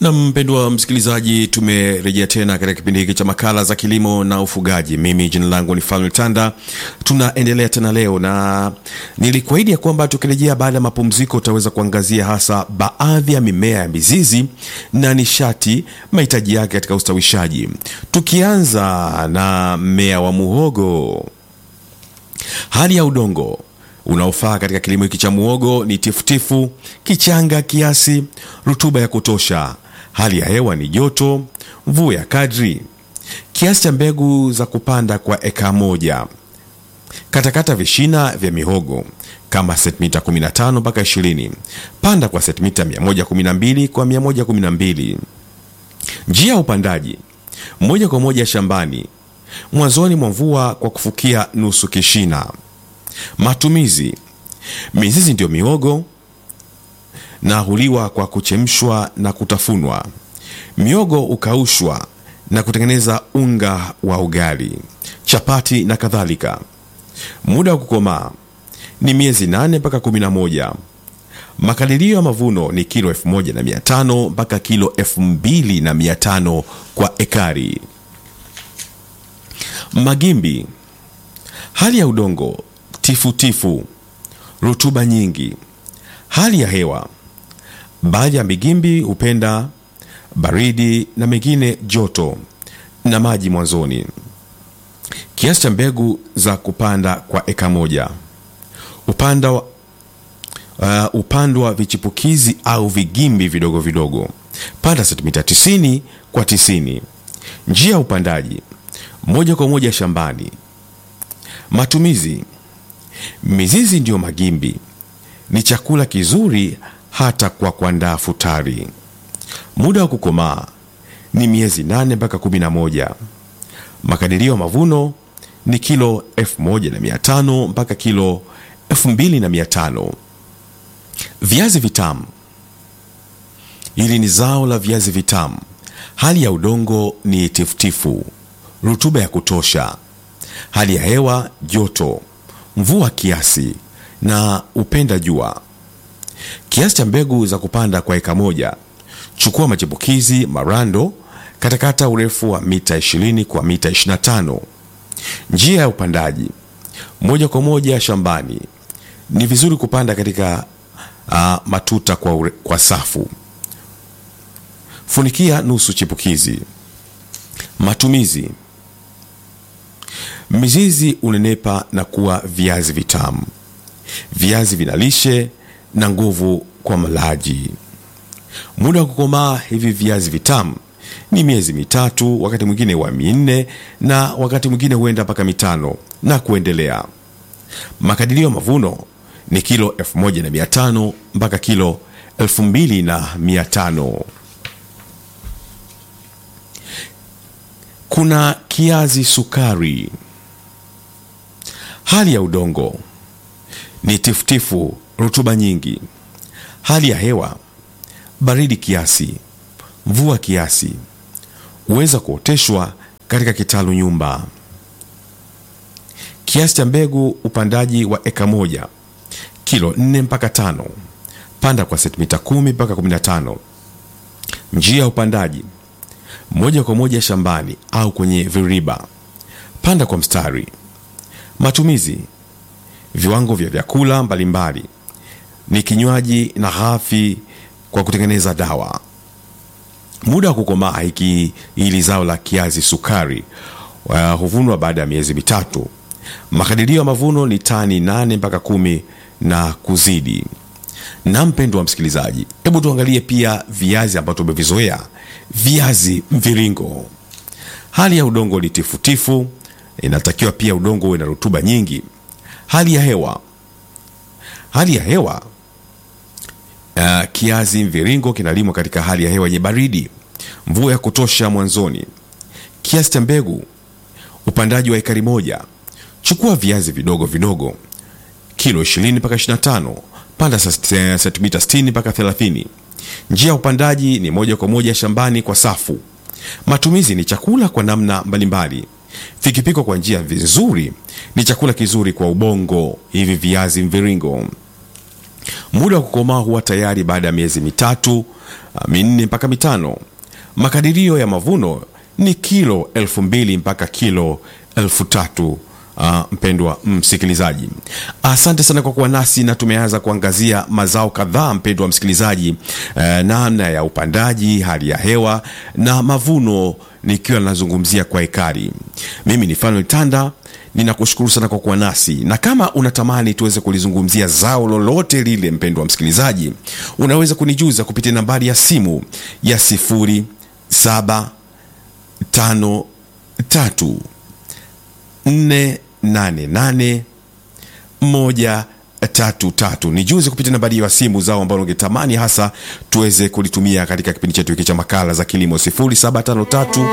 Na mpendwa msikilizaji, tumerejea tena katika kipindi hiki cha makala za kilimo na ufugaji. Mimi jina langu ni Falme Tanda. Tunaendelea tena leo, na nilikuahidi ya kwamba tukirejea baada ya mapumziko utaweza kuangazia hasa baadhi ya mimea ya mizizi na nishati, mahitaji yake katika ustawishaji, tukianza na mmea wa muhogo. Hali ya udongo unaofaa katika kilimo hiki cha muhogo ni tifutifu, kichanga kiasi, rutuba ya kutosha. Hali ya hewa ni joto, mvua ya kadri. Kiasi cha mbegu za kupanda kwa eka moja. Katakata vishina vya mihogo kama sentimita 15 mpaka 20. Panda kwa sentimita 112 kwa 112. Njia ya upandaji moja kwa moja shambani mwanzoni mwa mvua kwa kufukia nusu kishina. Matumizi: mizizi ndiyo mihogo na huliwa kwa kuchemshwa na kutafunwa. Miogo hukaushwa na kutengeneza unga wa ugali, chapati na kadhalika. Muda wa kukomaa ni miezi 8 mpaka 11. Makadirio ya mavuno ni kilo 1500 mpaka kilo 2500 kwa ekari. Magimbi: hali ya udongo tifutifu, rutuba nyingi. Hali ya hewa: baadhi ya migimbi hupenda baridi na mengine joto na maji mwanzoni. Kiasi cha mbegu za kupanda kwa eka moja. Upanda uh, upandwa vichipukizi au vigimbi vidogo vidogo. Panda sentimita 90 kwa 90. Njia ya upandaji moja kwa moja shambani. Matumizi: mizizi ndiyo magimbi, ni chakula kizuri hata kwa kuandaa futari. Muda wa kukomaa ni miezi 8 mpaka 11. Makadirio ya mavuno ni kilo 1500 mpaka kilo 2500. Viazi vitamu. Hili ni zao la viazi vitamu. Hali ya udongo ni tifutifu, rutuba ya kutosha. Hali ya hewa joto, mvua kiasi na upenda jua. Kiasi cha mbegu za kupanda kwa eka moja. Chukua machipukizi marando, katakata urefu wa mita 20 kwa mita 25. Njia ya upandaji moja kwa moja shambani. Ni vizuri kupanda katika uh, matuta kwa, ure, kwa safu. Funikia nusu chipukizi. Matumizi: mizizi unenepa na kuwa viazi vitamu. Viazi vina lishe na nguvu kwa malaji. Muda wa kukomaa hivi viazi vitamu ni miezi mitatu, wakati mwingine wa minne, na wakati mwingine huenda mpaka mitano na kuendelea. Makadirio ya mavuno ni kilo 1500 mpaka kilo 2500. Kuna kiazi sukari. Hali ya udongo ni tifutifu, rutuba nyingi. Hali ya hewa baridi kiasi, mvua kiasi. Huweza kuoteshwa katika kitalu nyumba. Kiasi cha mbegu upandaji wa eka moja, kilo 4 mpaka 5. Panda kwa sentimita 10 mpaka 15. Njia ya upandaji moja kwa moja shambani au kwenye viriba. Panda kwa mstari. Matumizi: viwango vya vyakula mbalimbali, ni kinywaji na ghafi kwa kutengeneza dawa. Muda wa kukomaa hiki hili zao la kiazi sukari uh, huvunwa baada ya miezi mitatu. Makadirio ya mavuno ni tani nane mpaka kumi na kuzidi. Na mpendo wa msikilizaji, hebu tuangalie pia viazi ambavyo tumevizoea, viazi mviringo. Hali ya udongo ni tifutifu, inatakiwa pia udongo uwe na rutuba nyingi. Hali ya hewa, hali ya hewa Uh, kiazi mviringo kinalimwa katika hali ya hewa yenye baridi, mvua ya kutosha mwanzoni. Kiasi cha mbegu upandaji wa ekari moja. Chukua viazi vidogo vidogo, kilo 20 mpaka 25. Panda sentimita 60 mpaka 30. Njia ya upandaji ni moja kwa moja shambani kwa safu. Matumizi ni chakula kwa namna mbalimbali. Vikipikwa kwa njia nzuri ni chakula kizuri kwa ubongo. Hivi viazi mviringo Muda wa kukomaa huwa tayari baada ya miezi mitatu ah, minne mpaka mitano. Makadirio ya mavuno ni kilo elfu mbili mpaka kilo elfu tatu. Uh, mpendwa msikilizaji, asante sana kwa kuwa nasi na tumeanza kuangazia mazao kadhaa, mpendwa msikilizaji, uh, namna ya upandaji, hali ya hewa na mavuno, nikiwa nazungumzia kwa ekari. Mimi ni Fanuel Tanda, ninakushukuru sana kwa kuwa nasi, na kama unatamani tuweze kulizungumzia zao lolote lile, mpendwa msikilizaji, unaweza kunijuza kupitia nambari ya simu ya sifuri saba tano tatu 488 1 tatu tatu. Nijuze kupitia nambari ya simu zao ambalo ungetamani hasa tuweze kulitumia katika kipindi chetu hiki cha makala za kilimo 0753